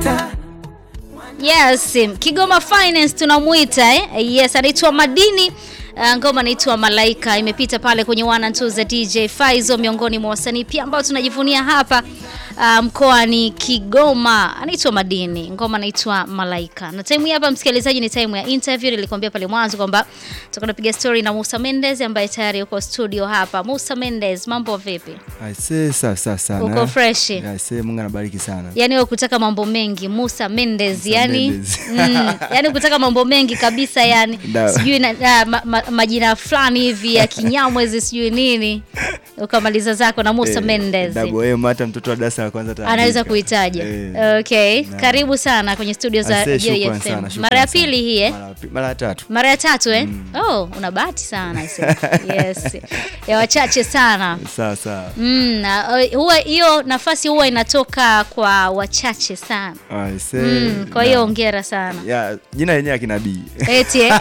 Nyota Yes, Kigoma Finance tunamuita eh? Yes, anaitwa Madini. Uh, ngoma inaitwa Malaika imepita pale kwenye one and two za DJ Faizo, miongoni mwa wasanii pia ambao tunajivunia hapa uh, mkoani Kigoma. Anaitwa Madini, ngoma inaitwa Malaika. Na time hii hapa msikilizaji, ni time ya interview. Nilikwambia pale mwanzo kwamba tutakwenda kupiga story na Musa Mendez ambaye tayari yuko studio hapa. Musa Mendez, mambo vipi? Aise, safi safi sana. Uko fresh? Aise, Mungu anabariki sana. Yaani wewe kutaka mambo mengi Musa Mendez, Musa yani Mendez. mm, yani kutaka mambo mengi kabisa yani Da. sijui na, na, ma, ma, majina fulani hivi ya kinyamwezi sijui nini ukamaliza zako na Musa Eh, Mendez Double M hata mtoto wa darasa la kwanza ataandika. anaweza kuitaja. Eh. Okay, Na. karibu sana kwenye studio za Aise, Joy shukrani FM. sana, shukrani Mara ya sana. pili hii eh? Mara ya pi- Mara ya tatu. Mara ya tatu eh? Oh, una bahati sana I say. Yes. Ya wachache sana. Sawa sawa. Mm, na, uh, huwa hiyo nafasi huwa inatoka kwa wachache sana. Aise. Mm, kwa na- hiyo hongera sana. Ya, jina lenyewe akinabii. Eti eh?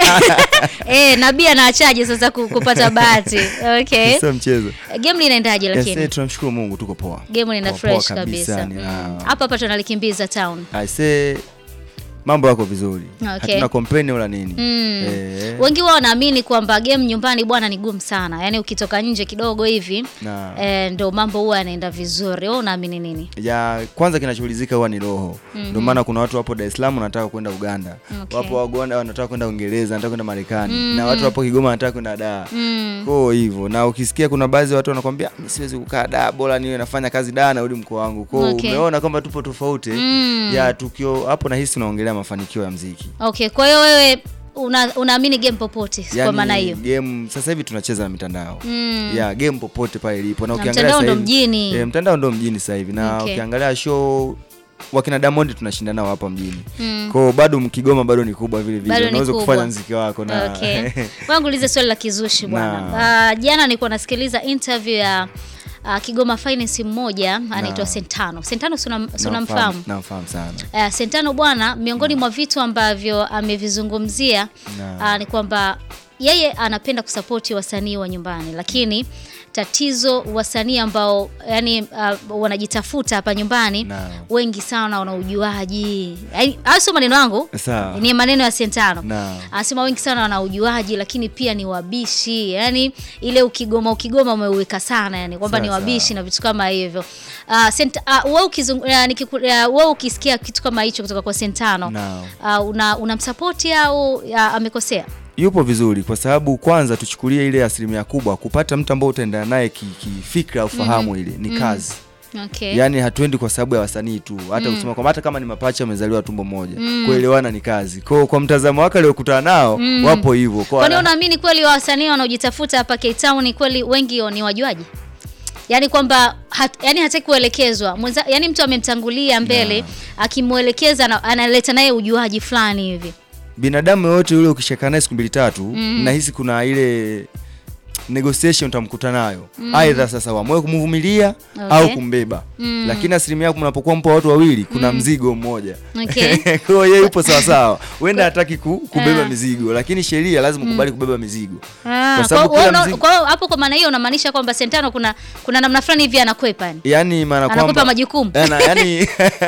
eh, nabii anaachaje sasa ku- kupata bahati? Okay. Sio mchezo. Game linaendaje Yes, lakini? eh, tunamshukuru Mungu tuko poa. Game lina Poa, poa fresh kabisa. ni, Mm. ah, Hapa hapa tunalikimbiza town. Aise, mambo yako vizuri. Okay. Hatuna complain wala nini. Mm. Eh, Wengi wao wanaamini kwamba game nyumbani bwana ni gumu sana. Yaani ukitoka nje kidogo hivi na eh, ndo mambo huwa yanaenda vizuri. Wewe unaamini nini? ya kwanza kinachoulizika huwa ni roho ndio maana kuna watu wapo Dar es Salaam wanataka kwenda Uganda Okay. wapo Waganda wanataka kwenda Uingereza wanataka kwenda Marekani na watu wapo Kigoma wanataka kwenda Dar Mm. kwa hivyo na ukisikia kuna baadhi ya watu wanakwambia "Mi siwezi kukaa Dar bora niwe nafanya kazi Dar narudi mkoa wangu kwa hiyo Okay. umeona kwamba tupo tofauti Mm. ya tukio hapo nahisi unaongelea mafanikio ya mziki Okay, kwa hiyo wewe una, unaamini game popote kwa maana hiyo. game sasa hivi tunacheza na mitandao Mm. ya game popote pale ilipo na Na ukiangalia mtandao sasa ndo hivi- mjini. eh, mtandao ndo mjini sasa hivi na Okay. ukiangalia show wakina Diamond tunashinda nao hapa mjini Mm. kwao bado Mkigoma bado ni kubwa vile Bado vile ni unaweza kubwa. kufanya mziki wako na Okay. Wangu ulize swali la kizushi bwana. Na. Uh, jana nilikuwa nasikiliza interview ya uh, Kigoma Finance mmoja anaitwa Sentano. Sentano si unam- si unamfahamu? namfahamu sana Uh, Sentano bwana, miongoni mwa vitu ambavyo amevizungumzia Na. uh, ni kwamba yeye anapenda kusapoti wasanii wa nyumbani, lakini tatizo wasanii ambao yani uh, wanajitafuta hapa nyumbani Na. wengi sana wana ujuaji. Yaani, Hayo sio maneno yangu, Sawa. ni maneno ya Sentano. Na. Anasema wengi sana wana ujuaji, lakini pia ni wabishi, yani ile ukigoma ukigoma umeuweka sana, yani kwamba ni Sawa, wabishi sawa. na vitu kama hivyo. Uh, sent, uh, wewe ukizung, uh, nikiku- uh, wewe ukisikia kitu kama hicho kutoka kwa Sentano Na. uh, una unamsapoti au uh, amekosea? yupo vizuri kwa sababu kwanza tuchukulie ile asilimia kubwa kupata mtu ambao utaendana naye ki- kifikra au fahamu ile ni kazi Okay. yaani hatuendi kwa sababu ya wasanii tu hata kusema kwamba hata kama ni mapacha wamezaliwa tumbo moja kuelewana ni kazi kwa kwa mtazamo wake aliokutana nao wapo hivyo Kwa Kwani wana- unaamini kweli wasanii wanaojitafuta hapa Cape Town kweli wengi ni wajuaji? Yaani kwamba hat, yani hataki kuelekezwa. Mwenza, yani mtu amemtangulia mbele akimwelekeza na, analeta naye ujuaji fulani hivi. binadamu yoyote yule ukishaka naye siku mbili tatu nahisi kuna ile negotiation utamkuta nayo aidha sasa wamwe kumvumilia Okay. au kumbeba lakini asilimia yako mnapokuwa mpo watu wawili kuna mzigo mmoja Okay. kwa hiyo yeye yupo sawasawa huenda hataki ku, kubeba Ah. mizigo lakini sheria lazima kubali kubeba mizigo Ah, Kwa sababu kwa hiyo kila una- mzigo- kwa hiyo hapo kwa maana hiyo unamaanisha kwamba Sentano kuna kuna namna fulani hivi anakwepa yani. yani maana Anakupa kwamba majukumu. Yana- yani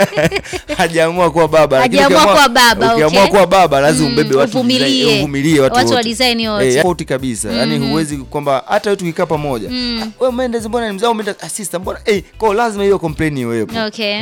hajaamua kuwa baba lakini Hajaamua ukiamua- kuwa baba, ukiamua okay. kuwa baba lazima Mm, umbebe watu uvumilie. design- uvumilie watu, Watu wa wote. design wote. Eh, tofauti kabisa yani huwezi kwamba hata wewe tukikaa pamoja ah, wewe Mendes mbona ni mzao Mendes assistant mbona eh kwa hiyo lazima hiyo complain iwepo Okay.